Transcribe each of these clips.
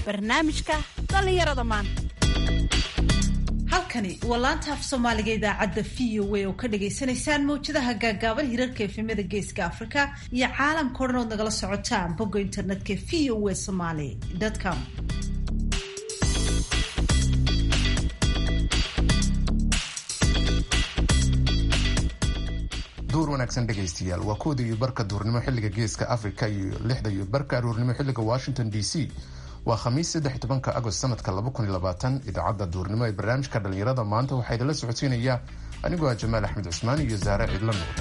barnaamijka dhallinyarada maanta halkani waa laanta af soomaaliga idaacadda v o a oo ka dhagaysanaysaan mawjadaha gaagaaban hirarka efemada geeska afrika iyo caalamka o dhan ood nagala socotaan bogga internetka v o a somaly com duur wanaagsan dhegaystayaal waa kooda iyo barka duurnimo xilliga geeska africa iyo lixda iyo barka aruurnimo xilliga washington d c waa khamiis saddex tobanka agost sanadka laba kun iyo labaatan idaacadda duurnimo ee barnaamijka dhallinyarada maanta waxaa idinla socodsiinaya anigoo ah jamaal axmed cusmaan iyo saare cidlo nuur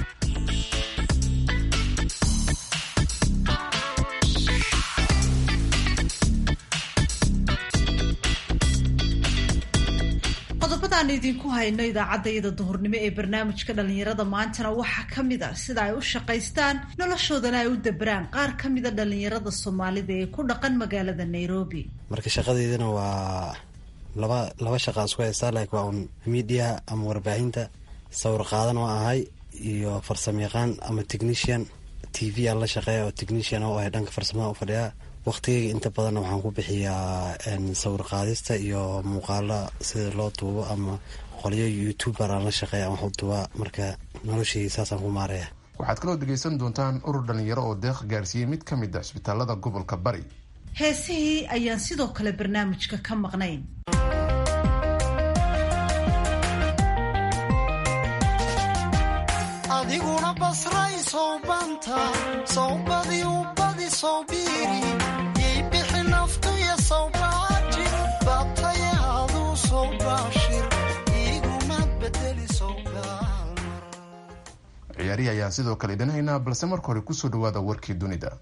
qodobadaan idinku hayno idaacaddayada duhurnimo ee barnaamijka dhallinyarada maantana waxaa ka mid a sida ay u shaqaystaan noloshoodana ay u dabraan qaar ka mida dhallinyarada soomaalida ee ku dhaqan magaalada nairobi marka shaqadeydana waa laba laba shaqaan isku haystaa like waa un midiaha ama warbaahinta sawir qaadan oo ahay iyo farsamo yaqaan ama technician t v aan la shaqeeya oo technician oo ahay dhanka farsamada u fadhiyaa waqtigayga inta badanna waxaan ku bixiyaa sawir qaadista iyo muuqaala sida loo duubo ama qolyo youtuber aan la shaqeeya aan wax u duubaa marka noloshayga saasaan ku maaraya waxaad kaloo dhegaysan doontaan urur dhallinyaro oo deeq gaarsiiyey mid ka mid a cisbitaalada gobolka bari heesihii ayaan sidoo kale barnaamijka ka maqnayn adiguna basray sowbanta sowbadii ubadi sowbiiri iibixi naftuya sowbaaji bataya aduu sowbaashir igumad bedeli sowbaalmar ciyaarihii ayaan sidoo kale idin haynaa balse marka hore kusoo dhawaada warkii dunida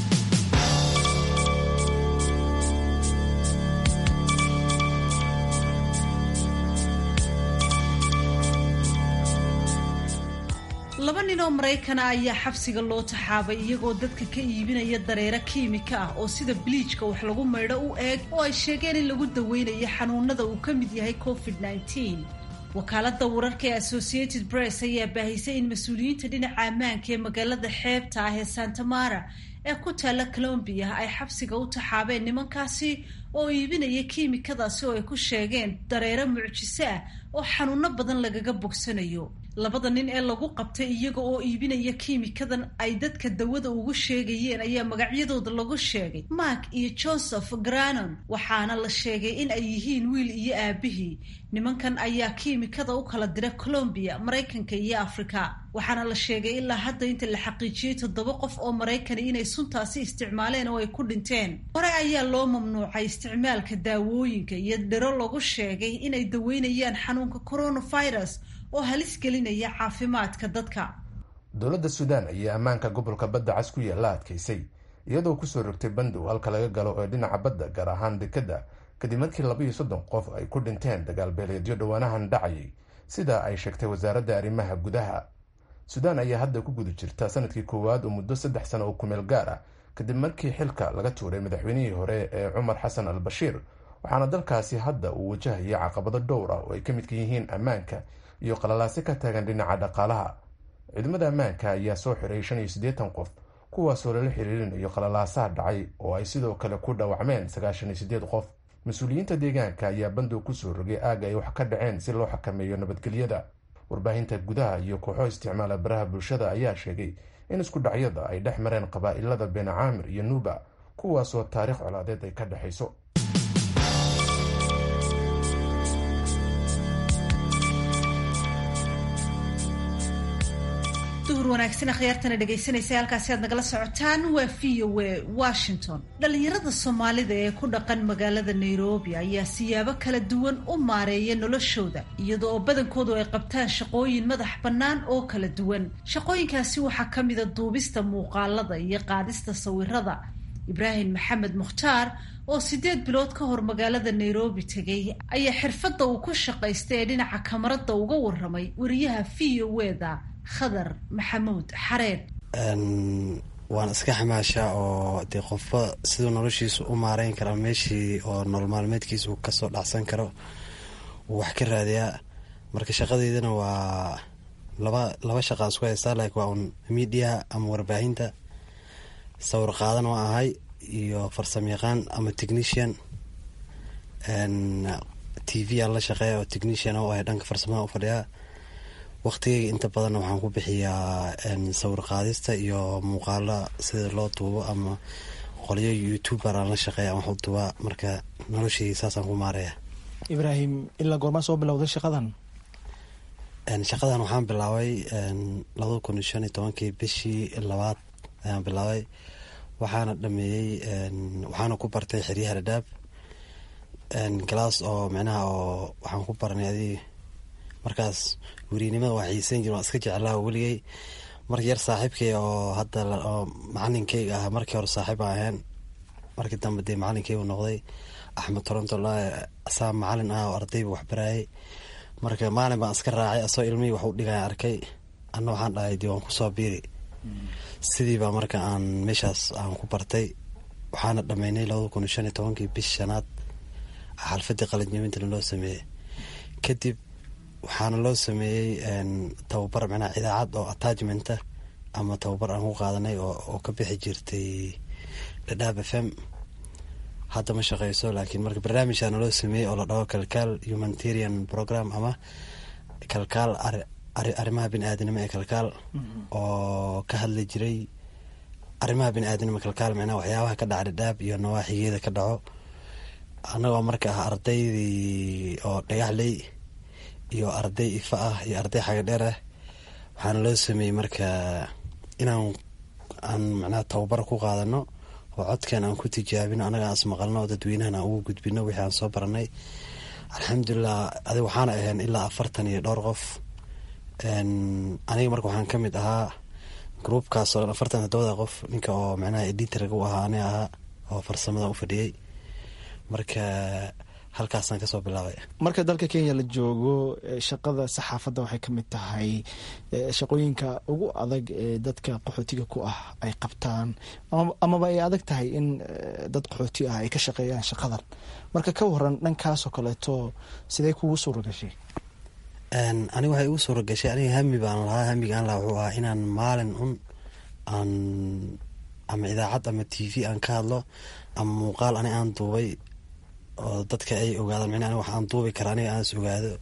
laba nin oo maraykana ayaa xabsiga loo taxaabay iyagoo dadka ka iibinaya dareero kiimika ah oo sida biliijka wax lagu maydho u eeg oo ay sheegeen in lagu daweynayo xanuunada uu ka mid yahay covid -19 wakaaladda wararka ee associated press ayaa baahisay in mas-uuliyiinta dhinaca ammaanka ee magaalada xeebta ah ee santa mara ee ku taalla colombiya ay xabsiga u taxaabeen nimankaasi oo iibinaya kiimikadaasi oo ay ku sheegeen dareero mucjiso ah oo xanuuno badan lagaga bogsanayo labada nin ee lagu qabtay iyaga oo iibinaya kiimikadan ay dadka dawada ugu sheegayeen ayaa magacyadooda lagu sheegay mark iyo joseph granon waxaana la sheegay in ay yihiin wiil iyo aabihii nimankan ayaa kiimikada u kala dira colombiya maraykanka iyo afrika waxaana la sheegay ilaa hadda inta la xaqiijiyey toddoba qof oo maraykani inay suntaasi isticmaaleen oo ay ku dhinteen hore ayaa loo mamnuucay isticmaalka daawooyinka iyo dhiro lagu sheegay inay daweynayaan xanuunka coronavirus oo halis gelinaya caafimaadka dadka dowladda suudaan ayaa ammaanka gobolka badda cas ku yaalla adkaysay iyadoo kusoo rogtay bandow halka laga galo ee dhinaca badda gaar ahaan dekadda kadib markii laba iyo soddon qof ay ku dhinteen dagaal beeleedyo dhowaanahan dhacayay sida ay sheegtay wasaaradda arrimaha gudaha suudaan ayaa hadda ku guda jirta sanadkii koowaad oo muddo saddex sano oo kumeel gaar ah kadib markii xilka laga tuuray madaxweynihii hore ee cumar xasan al bashiir waxaana dalkaasi hadda uu wajahaya caqabado dhowr ah oo ay ka midka yihiin ammaanka iyo qalalaase ka taagan dhinaca dhaqaalaha ciidamada ammaanka ayaa soo xiray shan iyo siddeetan qof kuwaasoo lala xiriirinayo qalalaasaha dhacay oo ay sidoo kale ku dhaawacmeen sagaashan iyo siddeed qof mas-uuliyiinta deegaanka ayaa bandow kusoo rogay aagga ay wax ka dhaceen si loo xakameeyo nabadgelyada warbaahinta gudaha iyo kooxo isticmaala baraha bulshada ayaa sheegay in isku dhacyada ay dhex mareen qabaa'ilada beena caamir iyo nuuba kuwaasoo taariikh colaadeed ay ka dhexayso duhur wanaagsan akhyaartana dhegaysanaysa halkaasi aad nagala socotaan waa v o a washington dhallinyarada soomaalida ee ku dhaqan magaalada nairobi ayaa siyaabo kala duwan u maareeya noloshooda iyada oo badankoodu ay qabtaan shaqooyin madax bannaan oo kala duwan shaqooyinkaasi waxaa ka mida duubista muuqaalada iyo qaadista sawirada ibraahim maxamed mukhtaar oo sideed bilood ka hor magaalada nairobi tegay ayaa xirfadda uu ku shaqaystay ee dhinaca kamarada uga waramay wariyaha v o eda khadar maxamuud xareed waan iska xamaashaa oo dee qofba siduu noloshiisu u maareyn karaa meeshii oo nolol maalmeedkiisu kasoo dhacsan karo uu wax ka raadiyaa marka shaqadeydana waa laba laba shaqaan isku haystaa like waa un midiaha ama warbaahinta sawir qaadan oo ahay iyo farsamo yaqaan ama technician t v aan la shaqeeya oo technician oo ah dhanka farsamada u fadhiyaa waqtigeyga inta badanna waxaan ku bixiyaa sawir qaadista iyo muuqaala sida loo duubo ama qolyo youtuber aan la shaqeeya wax u duubaa marka nolosheyga saasaan ku maaraya ibraahim ilaa goormaa soo bilowday shaqadan shaqadan waxaan bilaabay labada kun iyo shan iyo tobankii bishii labaad ayaan bilaabay waxaana dhameeyey waxaana ku bartay xeryaha dhadhaab galaas oo micnaha oo waxaan ku baranay adig markaas weriynimada waa xiiseyn jir waan iska jeclaa weligey marka yar saaxiibkay oo hadda oo macalinkeyga ah markii hore saaxiib aan ahayn markii dambe dee macalinkeygu noqday axmed toronto asaa macalin ah oo ardayba waxbaraayay marka maalin baan iska raacay asoo ilmihii wax u dhigaya arkay anna waxaan dhahay dee waan kusoo biiri sidiibaa marka aan meeshaas aan ku bartay waxaana dhameynay labada kun iyo shan iyo tobankii bish shanaad xalfadii qalinjabintana loo sameeyey kadib waxaana loo sameeyey tababar micnaha idaacad oo attachmenta ama tababar aan ku qaadanay oo ka bixi jirtay dhadhaab f m hadda ma shaqeyso laakiin marka barnaamijkaana loo sameeyey oo la dhaho kalkaal humanitarian program ama kalkaal arrimaha bini aadanimo ee kalkaal oo ka hadli jiray arrimaha bini aadanimo kalkaal micnaha waxyaabaha ka dhaca dhadhaab iyo nawaaxigeeda ka dhaco annagoo marka ah ardaydii oo dhagaxley iyo arday ifa ah iyo arday xaga dheer ah waxaana loo sameeyey marka inaan aan macnaha tababar ku qaadano oo codkan aan ku tijaabino annaga aan ismaqalno oo dadweynahan aan ugu gudbino wixii aan soo baranay alxamdulilah adig waxaana ahayn ilaa afartan iyo dhowr qof aniga marka waxaan ka mid ahaa groupkaas oo afartan toddobada qof ninka oo macnaha editorga u ahaa aniga ahaa oo farsamada u fadhiyey marka halkaasaan kasoo bilaabay marka dalka kenya la joogo shaqada saxaafadda waxay ka mid tahay shaqooyinka ugu adag ee dadka qaxootiga ku ah ay qabtaan amaba ay adag tahay in dad qaxooti ah ay ka shaqeeyaan shaqadan marka ka waran dhankaasoo kaleeto sidee kugu suura gashay aniga waxay igu suura gashay aniga hami baan lahaa hamigaan lahaa wuxuu ahaa inaan maalin un aan ama idaacad ama t v aan ka hadlo ama muuqaal ani aan duubay oo dadka ay ogaadaan micna wax aan duubi kara aniga aan is ogaado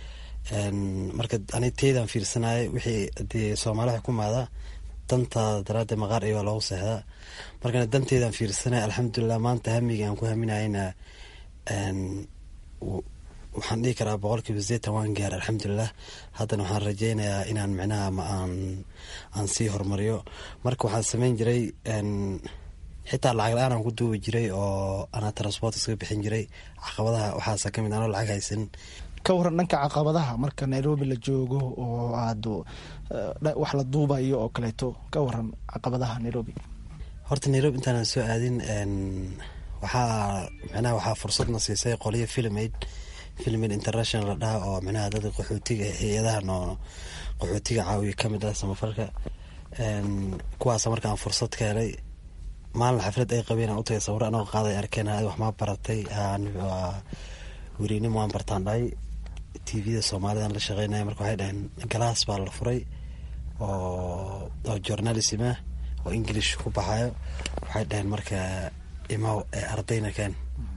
marka ani teydaan fiirsanayay wixii dee soomaali waxay ku maada dantaada daraaddeed maqaar iyo waa loogu seexdaa markana danteedaan fiirsanaya alxamdulilah maanta hamiga aan ku haminayna waxaan dhihi karaa boqolkiiba sideetan waan gaar alxamdulilah haddana waxaan rajeynayaa inaan micnaha ma aan aan sii horumariyo marka waxaan sameyn jiray xitaa lacag la-aan aan ku duubi jiray oo anaa transport iskaga bixin jiray caqabadaha waxaasa kamid anoo lacag haysan ka waran dhanka caqabadaha marka nairobi la joogo oo aad wax la duubayo oo kaleeto ka waran caqabadaha nairobi horta nairobi intaanan soo aadin waxaa micnaha waxaa fursadna siisay qoliyo filmaid filmaid international la dhaha oo micnaha dadka qaxootiga hay-adaha noo qaxootiga caawiya kamid ah samafalka kuwaasa marka aan fursad ka helay maalin xaflad ay qabeen aan utagay sawiro anoo qaaday arkeen ad wax maa baratay weriynimo aan bartaan dhahay t v-da soomaalidan la shaqeynaya marka waxay dhaheen galaas baa la furay oo oo journalism ah oo english ku baxayo waxay dhaheen marka imaw ee ardayna keen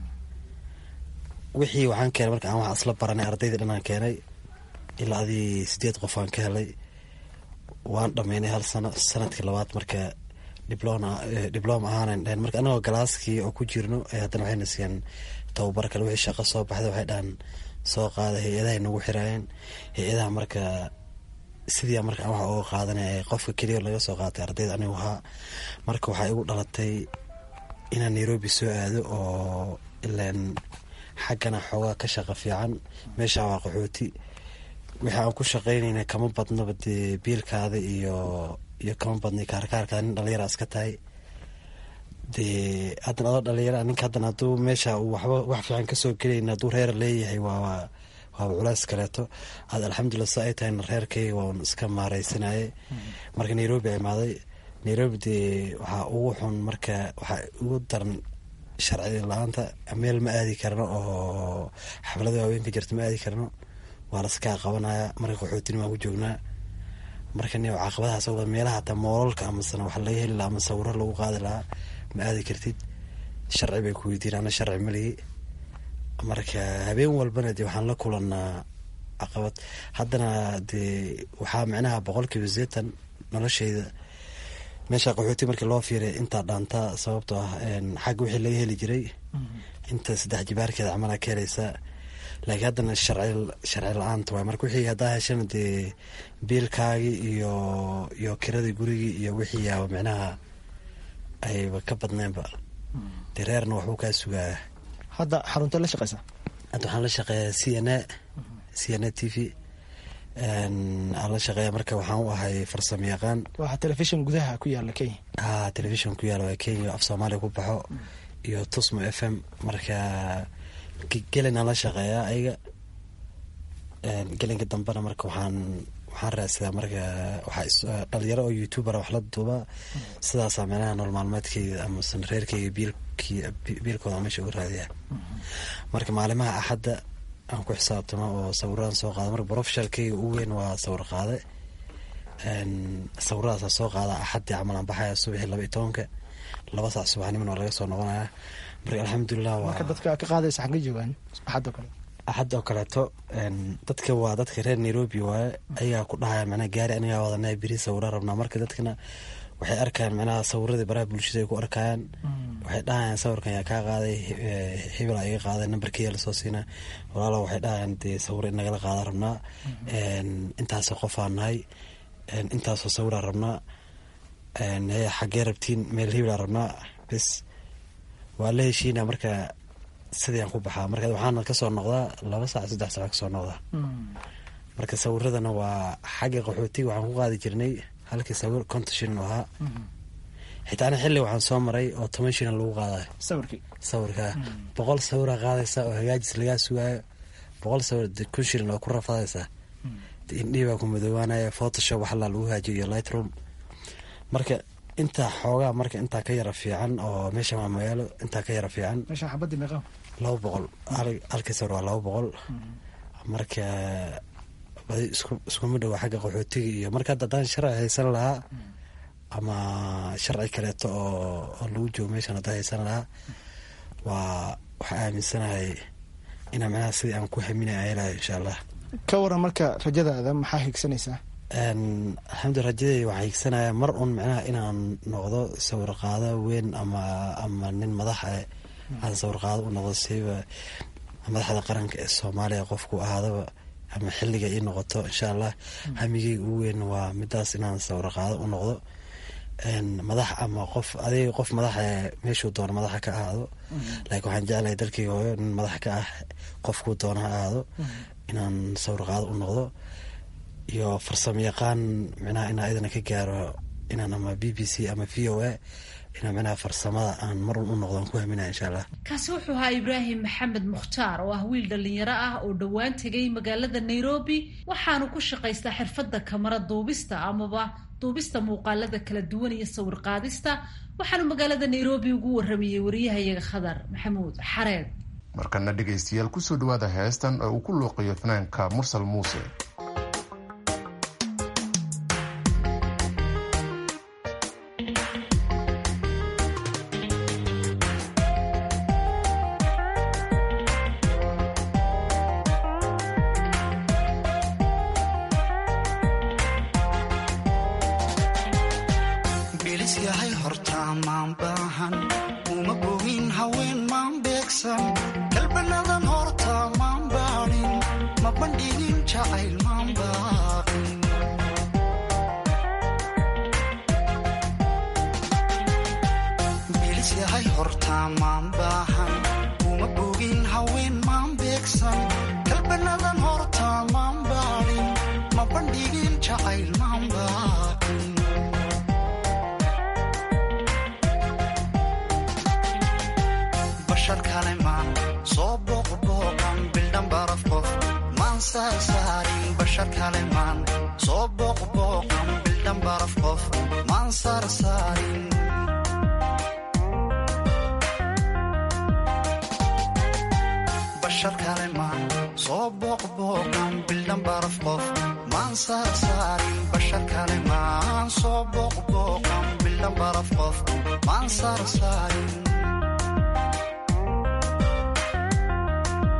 wixii waxaan keenay marka aan wax isla baranay ardayda dhanaan keenay ilaa adii sideed qof aan ka helay waan dhameynay hal sano sanadkii labaad marka diblom ahaanan dhaheen marka anagoo galaaskii oo ku jirno haddana waxayna siiyeen tababar kale wixii shaqo soo baxday waxay dhahan soo qaada hay-adahay nagu xiraayeen hay-adaha marka sidii marka aan wax uga qaadanay qofka keliya laga soo qaatay ardayda anigu ahaa marka waxaa igu dhalatay inaan nairobi soo aado oo ilaan xaggana xoogaa ka shaqa fiican meesha waa qaxooti wixii aan ku shaqeynayna kama badnoba dee biilkaada iyo iyo kama badnay kaarkaarkaada nin dhalinyara iska tahay dee haddana adoo dhalinyara ninka haddana hadduu meesha uu waxba wax fiican kasoo gelayna hadduu reer leeyahay waa waaba culays kaleeto aad alxamdulillah sa ay tahayna reerkayga waan iska maareysanayay marka nairobi imaaday nairobi dee waxaa ugu xun marka waxaa ugu daran sharci la-aanta meel ma aadi karno oo xaflada waaweynka jirta ma aadi karno waa laskaa qabanaya marka qaxootinima ku joognaa marka ni caqabadahaas meelaha hataa moolalka amasana wax laga heli laha ama sawiro lagu qaadi lahaa ma aadi kartid sharci bay ku weydiin ana sharci maligi marka habeen walbana dee waxaan la kulanaa caqabad haddana dee waxaa micnaha boqolkiiba sideetan nolosheyda meesha qaxooti markii loo fiiray intaa dhaantaa sababtoo ah xagga wixii laga heli jiray inta saddex jibaarkeeda camala ka helaysaa laakiin haddana sharci sharci la-aanta waay marka wixii haddaa heshana dee biilkaagii iyo iyo kiradii gurigii iyo wixii yaaba micnaha ayba ka badneenba dee reerna waxbuu kaa sugaaya hadda xarunta la shaqeysa hadda waxaan la shaqeeyaa c n a c n a t v aan la shaqeeya marka waxaan u ahay farsamo yaqaan waa telefishin gudaha ku yaala kenya ha telefishon ku yaala waa kenya af soomaaliya ku baxo iyo tusmo f m marka gelinaan la shaqeeyaa ayaga gelinka dambena marka waxaan waxaan raadsadaa marka waxaa dhalinyaro oo youtuber wax la duubaa sidaasaa meelaha nool maalmeedkeyga amasan reerkeyga biilkii biilkooda meesha uga raadiya marka maalimaha axadda aan ku xisaabtamo oo sawiraan soo qaada marka brofeshalkeyga ugu weyn waa sawir qaade sawiradaasa soo qaada axaddii camal aan baxaya subaxii laba iyo tobanka laba saac subaxnimona waa laga soo noqonaya marka alxamdulilah marka dadka ka qaadaysa xagga joogaan axadoo kale axad oo kaleeto dadka waa dadka reer nairobi waaye ayagaa ku dhahaya macnaha gaari anigaa wadanaa beri sawira rabnaa marka dadkana waxay arkayaan macnaha sawiradii baraha bulshada ay ku arkayaan waxay dhahayaan sawirkan yaa kaa qaaday hebel a iga qaaday nambarkeya lasoo siina walaalo waxay dhahayaan dee sawir in nagala qaada rabnaa intaasoo qofaa nahay intaasoo sawiraa rabnaa xaggee rabtiin meel hebelaa rabnaa bes waa la heshiina marka sidii aan ku baxaa marka waxaana kasoo noqdaa laba saac saddex saac kasoo noqdaa marka sawiradana waa xagga qaxootiga waxaan ku qaadi jirnay halkii sawir konton shilin u ahaa xitaa ana xilli waxaan soo maray oo toban shilin lagu qaadayo sawirkii sawirka boqol sawira qaadaysa oo hagaajis lagaa sugaayo boqol sawir kun shilin oo ku rafadaysaa indhihii baa ku madoobaanaya photoshop waxalaa lagu haajiyo iyo lightroom marka intaa xoogaa marka intaa ka yara fiican oo meesha waa magaalo intaa ka yara fiican meesha xabadii meeqaa laba boqol halkii sawir waa laba boqol marka badi isku iskuma dhowa xagga qaxootiga iyo marka hadda haddaan sharci haysan lahaa ama sharci kaleeto oo oo lagu joogo meeshan haddaan haysan lahaa waa waxaa aaminsanahay inaa macnaha sidii aan ku haminay aan helayo insha allah ka waran marka rajadaada maxaa higsanaysaa alxamdu rajadey waxaa higsanayaa mar un micnaha inaan noqdo sawir qaado weyn ama ama nin madax eh aan sawir qaado u noqdo siba madaxda qaranka ee soomaaliya qofku ahaadaba ama xilliga ii noqoto insha allah hamigeyga ugu weyn waa midaas inaan sawir qaado u noqdo madax ama qof adiga qof madaxa meeshuu doono madaxa ka ahaado laakiin waxaan jeclahay dalkeyga hooyo nin madax ka ah qofkuu doono ha ahaado inaan sawir qaado u noqdo iyo farsamo yaqaan micnaha inaa idana ka gaaro inaan ama b b c ama v o a inaa micnaha farsamada aan marun u noqdon ku haminaya insha allah kaasi wuxuu ahaa ibraahim maxamed mukhtaar oo ah wiil dhallinyaro ah oo dhowaan tegay magaalada nairobi waxaanu ku shaqaystaa xirfadda kamara duubista amaba duubista muuqaalada kala duwan iyo sawir qaadista waxaanu magaalada nairobi ugu waramayey wariyahayaga khadar maxamuud xareed markana dhegaystayaal kusoo dhawaada heestan oo uu ku luuqiyo fanaanka mursal muuse bilis yahay hortaa maan baahan uma bogin haween maan beegsan galbanadan hortaa maan baanin ma bandhigin jacayl maan baaqin bilis yahay hortaa maan baahan uma bogin haween maan beegsan galbanadan hortaa maan baanin ma bandhigin jacayl maan baaqin bashar kale maan soo booqbooqan bildhan baraf qof maan saarsaarin bashar kale maan soo booqbooqan bildhan baraf qof maan saarsaarin bashar kale maan soo booqbooqan bildhan baraf qof maan saarsaarin bashar kale maan soo booqbooqan bildhan baraf qof maan saarsaarin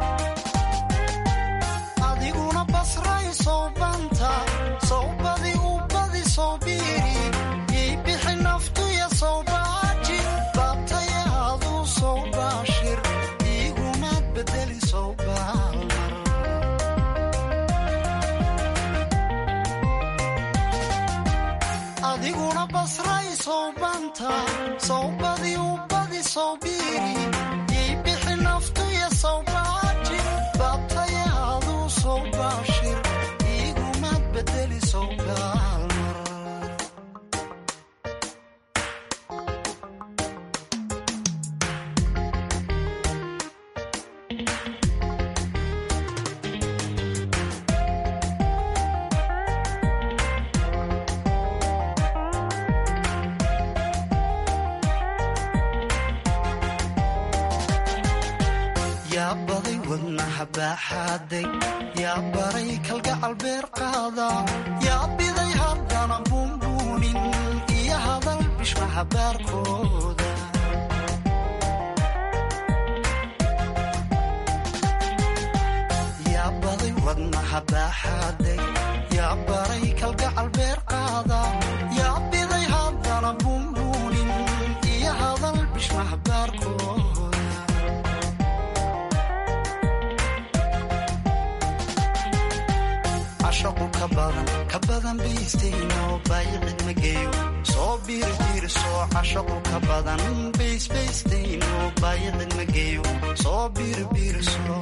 basray sowbanta sowbadi ubadi sowbiiri yay bixi naftuya sowbaaji baabtaya aduu sowbaashir iigumaad bedeli sowgaalmar yaa baday wadnaha baaxaaday yaa baray kalgacal beer qaada yaa biday haddana buunbuunin iyo hadal bishmaha baarkooda yaa baday wadnaha baaxaaday yaa baray kalgacal beer qaada yaa biday haddana buunbuunin iyo hadal bishmaha baarkooda cashaqu ka badan ka badan baystayno baayicid ma geeyo soo biirbiirso cashaqu ka badan baysbaystayno baayicid ma geeyo soo biirbiirso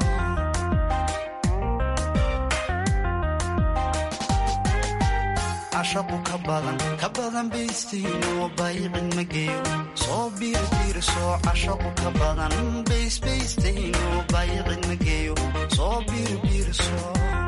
cashaqu ka badan ka badan baystayno baayicid ma geeyo soo biirbiirso cashaqu ka badan baysbaystayno baayicid ma geeyo soo biirbiirso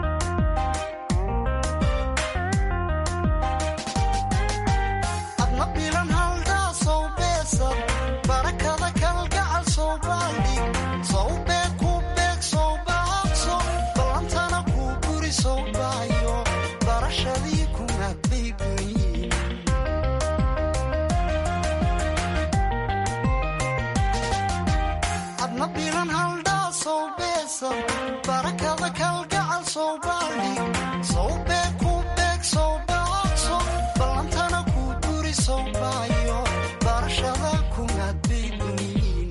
adna bilan haldaa sow beesad barakada kalgacal sow baaldhig sow beeg ku beeg sow baaqso ballantana kuu guri sow baayo barashadii kumaad bay goyin adna bilan haldhaa sow beesad barakada kalgacal sow baaldhig sow beeg ku beeg sow baaqso ballantana kuu guri sow baayo barashada kumaad bay goyin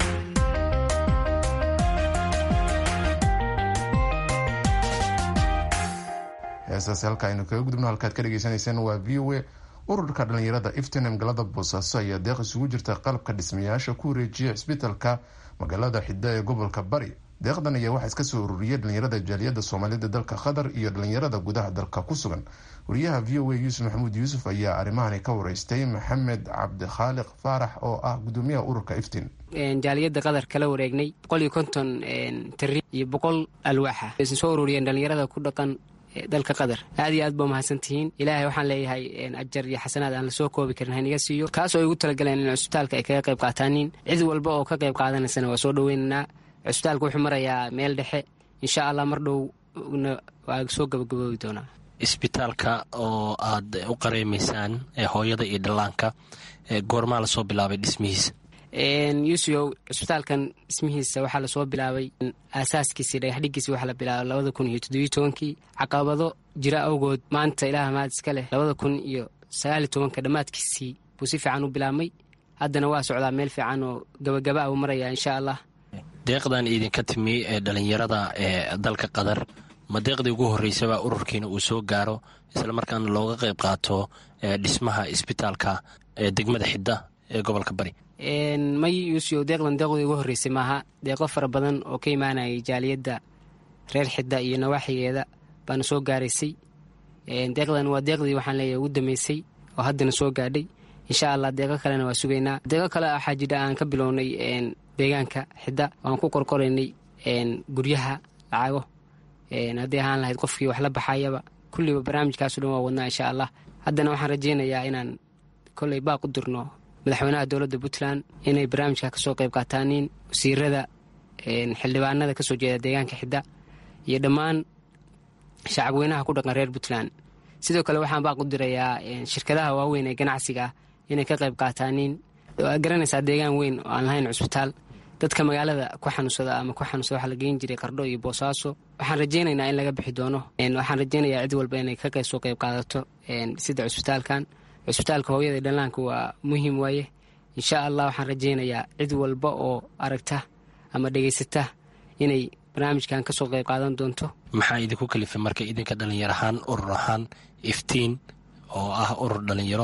heestaasi halka aynu kaga gudubno halkaad ka dhegeysaneyseen waa v o a ururka dhalinyarada iftinam galada boosaaso ayaa deeq isugu jirta qalabka dhismayaasha ku wareejiya cisbitalka magaalada xidda ee gobolka bari deeqdan ayaa waxaa iska soo ururiyay dhalinyarada jaaliyada soomaalida dalka qatar iyo dhalinyarada gudaha dalka ku sugan wariyaha v o a yuusuf maxamuud yuusuf ayaa arrimahani ka wareystay maxamed cabdikhaaliq faarax oo ah gudoomiyaha ururka iftin jaaliyadda qadar kala wareegnay boqol iyo konton tari iyo boqol alwaaxa aysan soo ururiyeen dhalinyarada ku dhaqan dalka qatar aad iyo aad ba umahadsantihiin ilaahay waxaan leeyahay ajar iyo xasanaad aan lasoo koobi karin haniga siiyo kaas oo ay ugu talagaleen in cusbitaalka ay kaga qayb qaataanin cid walba oo ka qayb qaadanaysana waa soo dhoweynaynaa cusbitaalka wuxuu marayaa meel dhexe insha allah mar dhowna waa soo gabagaboobi doonaa isbitaalka oo aad u qareemaysaan hooyada iyo dhallaanka goormaa lasoo bilaabay dhismihiisa yuusuyow cusbitaalkan dhismihiisa waxaa lasoo bilaabay aasaaskiisii dhagaxdhigiisi waxaa la bilaabay labada kun iyo toddobiyo tobankii caqabado jira awgood maanta ilaah mahad iska leh labada kun iyo sagaaliyo tobanka dhammaadkiisii buu si fiican u bilaabmay haddana waa socdaa meel fiican oo gabagaba a uu marayaa insha allah deeqdan idinka timi ee dhalinyarada ee dalka qatar ma deeqdii ugu horreysaba ururkiina uu soo gaaro isla markaana looga qayb qaato dhismaha isbitaalka ee degmada xidda ee gobolka bari may yuusuyow deeqdan deeqdii ugu horreysay maaha deeqo fara badan oo ka imaanayay jaaliyadda reer xidda iyo nawaaxigeeda baana soo gaaraysay deeqdan waa deeqdii waxaan leeyahay ugu dambeysay oo haddana soo gaadhay insha allah deeqo kalena waa sugaynaa deeqo kale waxaa jidha aan ka bilownay deegaanka xidda aan ku korkoraynay guryaha lacago haddii ahaan lahayd qofkii wax la baxayaba kulliba barnaamijkaaso dhan waa wadnaa insha allah haddana waxaan rajaynayaa inaan kolley baaq u dirno madaxweynaha dowladda puntland inay barnaamijka kasoo qayb qaataaniin wasiirada xildhibaanada kasoo jeeda deegaanka xidda iyo dhammaan shacabweynaha ku dhaqan reer puntland sidoo kale waxaan baaq u dirayaa shirkadaha waaweyn ee ganacsiga ah inay ka qayb qaataaniin waad garanaysaa deegaan weyn oo aan lahayn cusbitaal dadka magaalada ku xanuunsada ama ku xanuunsada waxaa la geyn jiray qardho iyo boosaaso waxaan rajaynaynaa in laga bixi doono waxaan rajaynayaa cid walba inay ka soo qayb qaadato sida cusbitaalkan cusbitaalka hooyada iyo dhallaanka waa muhiim waaye insha allah waxaan rajaynayaa cid walba oo aragta ama dhegaysata inay barnaamijkan kasoo qayb qaadan doonto maxaa idinku kalifay marka idinka dhalinyar ahaan urur ahaan iftiin oo ah urur dhalinyaro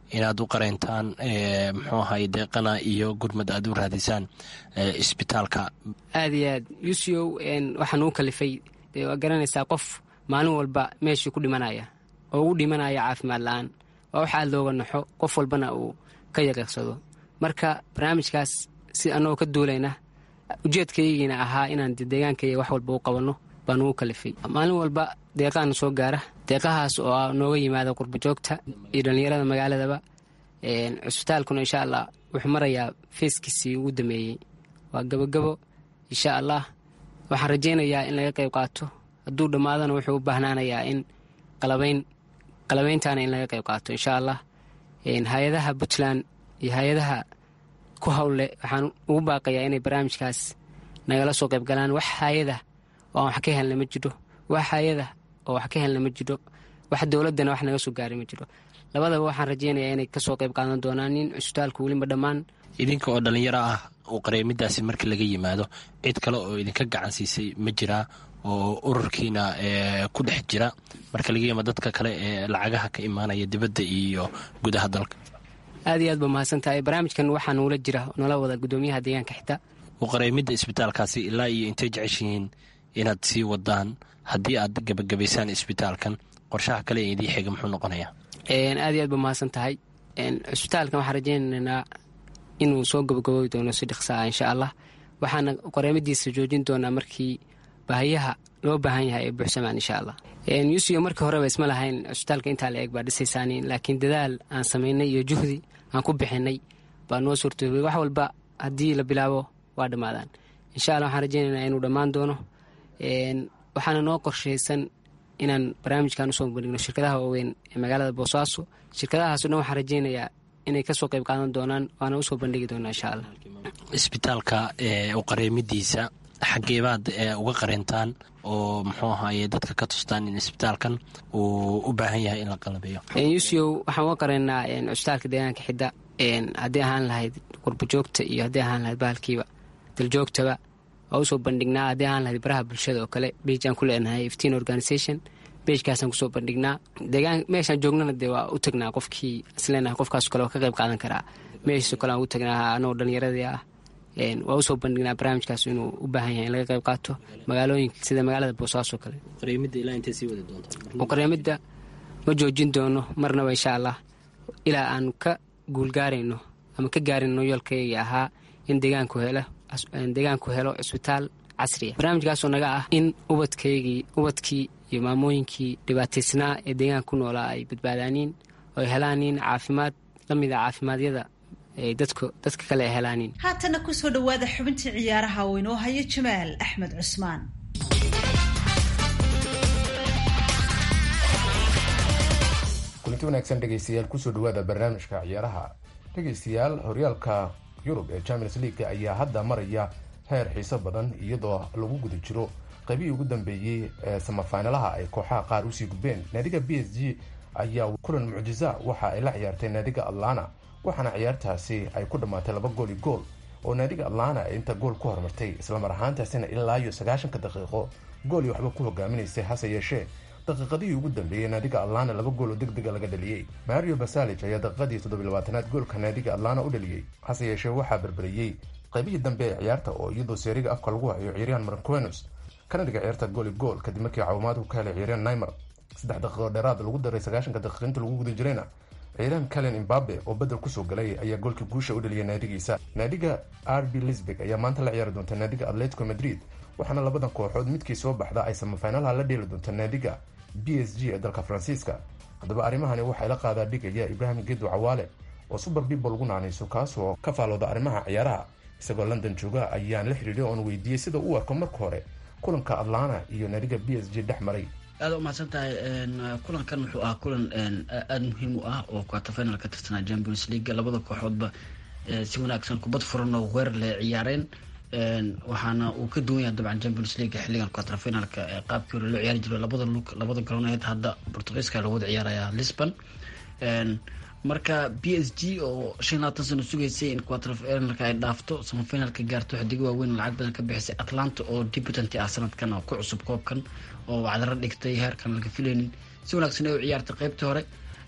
inaad u qareyntaan muxuu ahay deeqana iyo gurmad aad u raadisaan isbitaalka aada iyo aad yuusiyow waxaan uu kalifay dee waa garanaysaa qof maalin walba meeshii ku dhimanaya oo ugu dhimanaya caafimaad la-aan waa wax aada looga naxo qof walbana uu ka yaqiiqsado marka barnaamijkaas si annagoo ka duulayna ujeedkaygiina ahaa inaan deegaankayga wax walba u qabanno baan ugu kalifay maalin walba deeqaana soo gaara deeqahaas oo nooga yimaada qurbajoogta iyo dhallinyarada magaaladaba cusbitaalkuna insha allah wuxuu marayaa feeskiisii ugu dameeyey waa gabogabo insha allah waxaan rajaynayaa in laga qayb qaato hadduu dhammaadana wuxuu u baahnaanayaa in qalabayn qalabayntaana in laga qayb qaato insha allah hay-adaha puntland iyo hay-adaha ku howlle waxaan ugu baaqayaa inay barnaamijkaas nagala soo qayb galaan wax hay-ada oo aan wax ka helna ma jiro wax hay-ada oo wax ka helna ma jiro wax dowladdana wax naga soo gaaray ma jiro labadaba waxaan rajaynayaa inay kasoo qayb qaadan doonaan in cusbitaalku weliba dhammaan idinka oo dhallinyaro ah uu qareemidaasi marka laga yimaado cid kale oo idinka gacan siisay ma jiraa oo ururkiina ku dhex jira marka laga yimaado dadka kale ee lacagaha ka imaanaya dibadda iyo gudaha dalka aad iyo aad ba mahadsan tahay barnaamijkan waxaa nuula jira nala wada gudoomiyaha deegaanka xitaa u qareemidda isbitaalkaasi ilaa iyo intay jeceshihiin inaad sii wadaan haddii aad gebagabaysaan isbitaalkan qorshaha kale ee idii xiga muxuu noqonayaa aad iyo aad ba mahadsan tahay cusbitaalkan waxaan rajaynaynaa inuu soo gabagaboobi doono si dhiksaa insha allah waxaana qareemadiisa joojin doonaa markii baahiyaha loo baahan yahay ay buuxsamaan insha allah yuusiyo markii horeba isma lahayn cusbitaalka intaa la eeg baa dhisaysaani laakiin dadaal aan samaynay iyo juhdi aan ku bixinay baa noo suurtoobay wax walba haddii la bilaabo waa dhammaadaan insha allah waxaan rajaynaynaa inuu dhammaan doono waxaana noo qorshaysan inaan barnaamijkan usoo bandhigno shirkadaha waaweyn ee magaalada boosaaso shirkadahaaso dhan waxaan rajaynayaa inay kasoo qayb qaadan doonaan waana usoo bandhigi doonaa insha allah isbitaalka u qareemidiisa xageebaad uga qareentaan oo muxuu ahaye dadka ka tustaan in isbitaalkan uu u baahan yahay in la qalabeeyo yuusiyow waxaan uga qareennaa cusbitaalka deegaanka xidda haddii ahaan lahayd qurbajoogta iyo haddii ahaan lahayd bahalkiiba daljoogtaba waa usoo bandhignaa haddii ahaan lahayd baraha bulshada oo kale beij aan ku leenahay iftiin organisation beejkaasaan kusoo bandhignaa deegaan meeshaan joognana dee waa u tagnaa qofkii isleenahay qofkaas kale oo ka qayb qaadan karaa meeshaasoo kale aan u tagnaa anagoo dhallinyaradii ah waa usoo bandhignaa barnaamijkaas inuu u baahan yahay in laga qayb qaato magaalooyinka sida magaalada boosaaso kale qareemidda ma joojin doono marnaba insha allah ilaa aanu ka guulgaarayno ama ka gaarino yoolkaygii ahaa in deegaanku helo deegaanku helo cisbitaal casriya barnaamijkaasoo naga ah in ubadkaygii ubadkii iyo maamooyinkii dhibaataysnaa ee deegaanka ku noolaa ay badbaadaaniin oo ay helaaniin caafimaad la mid a caafimaadyada ay dadka dadka kale ay helaaniin haatana kusoo dhowaada xubintii ciyaaraha oo inoo haya jamaal axmed cusmaan kulanti wanaagsan dhegaystayaal kusoo dhawaada barnaamijka ciyaaraha dhegaystayaal horyaalka yurub ee champions league ayaa hadda maraya heer xiiso badan iyadoo lagu guda jiro qaybihii ugu dambeeyey ee samafinalaha ay kooxaha qaar usii gudbeen naadiga b s g ayaa kulan mucjiza waxa ay la ciyaartay naadiga atlana waxaana ciyaartaasi ay ku dhammaatay laba gool i gool oo naadiga atlana ay inta gool ku hormartay islamar ahaantaasina ilaa iyo sagaashanka daqiiqo gool iyo waxba ku hogaaminaysay hase yeeshee daqiiqadihii ugu dambeeyey naadiga atlana laba gool oo deg dega laga dhaliyey mario basalij ayaa daqiiqadii toddobilabaatanaad goolka naadiga atlana u dhaliyey hase yeeshee waxaa berberiyey qaybihii dambe ee ciyaarta oo iyadoo seeriga afka lagu hayo ciyaaryahan marquenos kana dhiga ciyaarta gooli gool kadib markii caawimaadku ka helay ciyaaryahan naimer saddex daqiiqo dheeraad lagu daray sagaashanka daqiiq inta lagu guda jirayna ciyaaryahan calen imbabe oo bedel kusoo galay ayaa goolkii guusha u dhaliyay naadigiisa naadiga r b lisbeg ayaa maanta la ciyaari doonta naadiga atletico madrid waxaana labadan kooxood midkii soo baxda ay samafinalaha la dheeli doonta naadiga b s g ee dalka faransiiska haddaba arrimahani waxay la qaadaa dhigaya ibraahim gedo cawaale oo super bibo lagu naanayso kaasoo ka faalooda arrimaha ciyaaraha isagoo london jooga ayaan la xidhiidhay oon weydiiyey sida uu arko marka hore kulanka atlana iyo naadiga b s g dhex maray aada u mahadsan tahay kulankan wuxuu ahaa kulan aada muhiim u ah oo quarter final ka tirsanaa champions league labada kooxoodba si wanaagsan kubad furan oo weerar leh ciyaareen waxaana uu ka duwan yahay dabcan champions league xilligan quarter finalka qaabkii hore loo ciyaari jiro labada lug labada garooneed hadda portugiiska lagu wada ciyaaraya lisbon marka b s g oo shan labaatan sano sugaysay in quarter finalka ay dhaafto samafinalka gaarto xidigo waaweyn lacag badan ka bixisay atlanta oo debutant ah sanadkan oo ku cusub koobkan oo wacdaro dhigtay heerkan laga filaynin si wanaagsan ay u ciyaartay qeybtii hore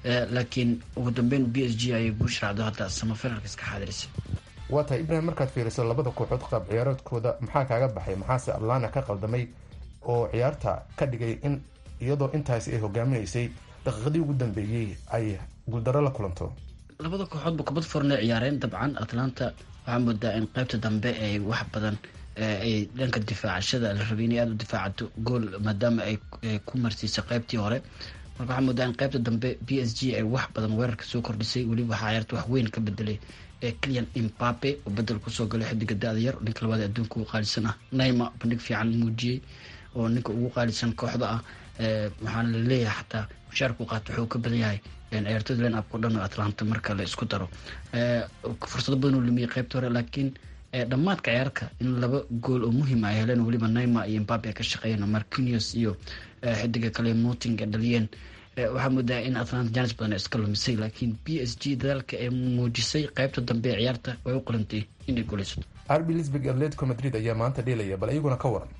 laakiin ugu dambeyn b s g ayay guush raacdo hadda samafinalka iska xaadirisay waa tahay ibrahim markaad fiiriso labada kooxood qaab ciyaaroodkooda maxaa kaaga baxay maxaase atlana ka qaldamay oo ciyaarta ka dhigay in iyadoo intaasi ay hogaaminaysay daqiiqadii ugu dambeeyey ay guuldaro la kulanto labada kooxoodba kubad furna ciyaareen dabcan atlanta waxaa moodaa in qaybta dambe ay wax badan ay dhanka difaacashada la rabay inay aada u difaacato gool maadaama ay ku marsiisay qaybtii hore marka waxaa moodaa in qaybta dambe b s g ay wax badan weerarka soo kordhisay weliba waxaa ciyaarta wax weyn ka bedelay clian imbape oo bedel kusoo galay xidiga da-da yar ninka labaad adduunka ugu qaalisan ah naima bandhig fiican muujiyey oo ninka ugu qaalisan kooxda ah waxaana laleeyahay xataa mushaarku qaato wuxuu ka badan yahay ciyaartooyda line upka o dhan oo atlanta marka la isku daro fursado badan uu lumiyey qaybta hore laakiin dhammaadka ciyaarka in laba gool oo muhiim ay heleen weliba naima iyo imbabe ay ka shaqeeyeen marquinius iyo xidiga kale moting ay dhaliyeen waxaa moodaa in atlanta janis badan iska lumisay laakiin b s g dadaalka ee muujisay qaybta dambe ee ciyaarta way u qalantay inay guuleysato rb lisbig atletico madrid ayaa maanta dheelaya bal iyaguna ka waran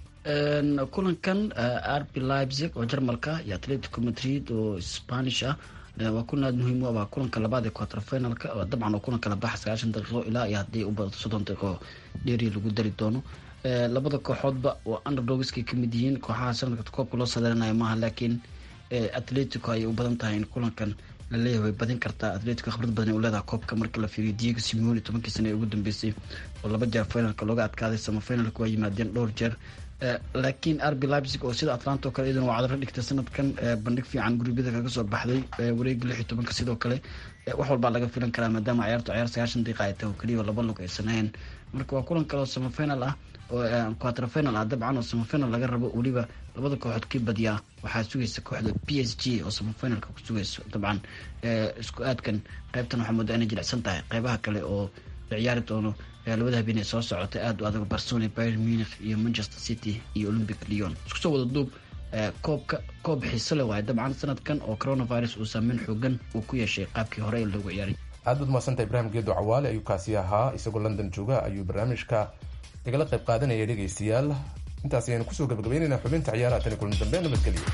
kulankan rb leipzig oo jarmalka iyo atletico madrid oo spanish ah waa kulan aada muhiim u waa kulanka labaad ee quarter finalka dabcan oo kulanka la baxa sagaashan daqiiqo ilaa iyo haddii u badato soddon daqiiqo dheeri lagu dari doono labada kooxoodba waa underdogskay kamid yihiin kooxaha sanadka koobka loo sadaranayo maaha laakiin atletico ayay u badan tahay in kulankan laleeyahay way badin kartaa atletico khibrad badan u leedaha koobka marka la fiiriyo diego simeoni tobankii sane ee ugu dambeysay oo laba jeer finalka looga adkaaday samafinalka waa yimaadeen dhowr jeer laakiin rb leipzig oo sida atlanta oo kale iyaduna waa cadaro dhigtay sanadkan bandhig fiican gurubyada kaga soo baxday wareega lix iyo tobanka sidoo kale wax walbaa laga filan karaa maadaama ciyaartu ciyaar sagaashan daqiiqa ay tahay oo keliya laba lug aysan ahayn marka waa kulan kale oo samafinal ah oo quarter final ah dabcan oo samafinal laga rabo weliba labada kooxood kii badiyaa waxaa sugaysa kooxda b s g oo samafinalka ku sugayso dabcan isku aadkan qaybtan waxaa moodaa inay jilicsan tahay qeybaha kale oo la ciyaari doono labada habeenee soo socotay aada u adag barcelona bayr munich iyo manchester city iyo olympic leon isku soo wada duub koobka koob xiise le waaye dabcan sanadkan oo coronavirus uu saameyn xoogan uu ku yeeshay qaabkii hore ee loogu ciyaaray aad baad mahadsanta ibraahim geedo cawaale ayuu kaasi ahaa isagoo london jooga ayuu barnaamijka igala qayb qaadanaya dhegaystayaal intaas ayaynu kusoo gabagabeynayna xubinta ciyaaraha tani kulan dambe nabadgelyo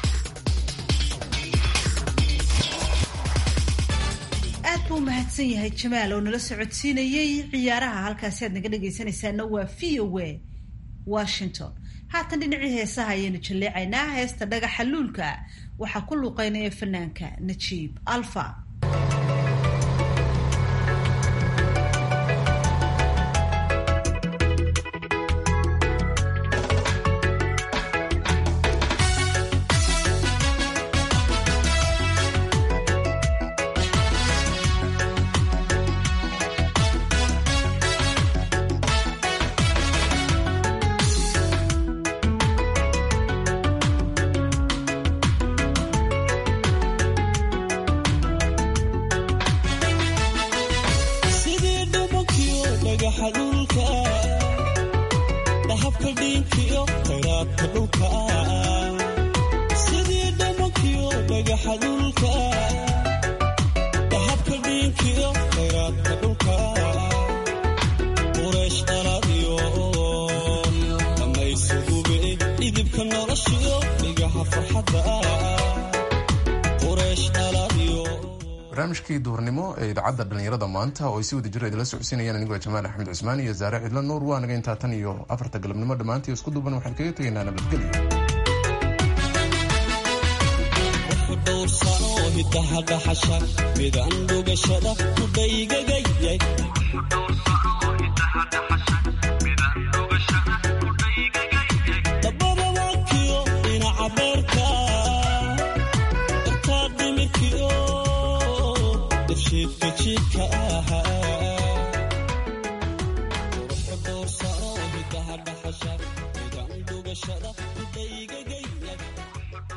aad buu mahadsan yahay jamaal oo nala socodsiinayey ciyaaraha halkaasi aad naga dhegaysanaysaana waa v o a washington haatan dhinacii heesaha ayaynu jalleecaynaa heesta dhagaxa luulka waxaa ku luuqeynaya fanaanka najiib alfa barnaamijkii duurnimo ee idaacadda dhallinyarada maanta oo ay si wada jiro idinla socodsiinayaan anigoo jamaal axmed cusmaan iyo zaare cidlo nuur waa naga intaa tan iyo afarta galabnimo dhammaantii isku duuban waxaan kaga tegaynaa nabadgelyo dhowrsano hidahadhaxasha midaan dhugashada kudhaygagayay dabadawakiyo dhinaca beerka dartaa dhimirkiyo dafshiidka jiidka ahaa dhowrsano hidahadhaxasha midaan dhugashada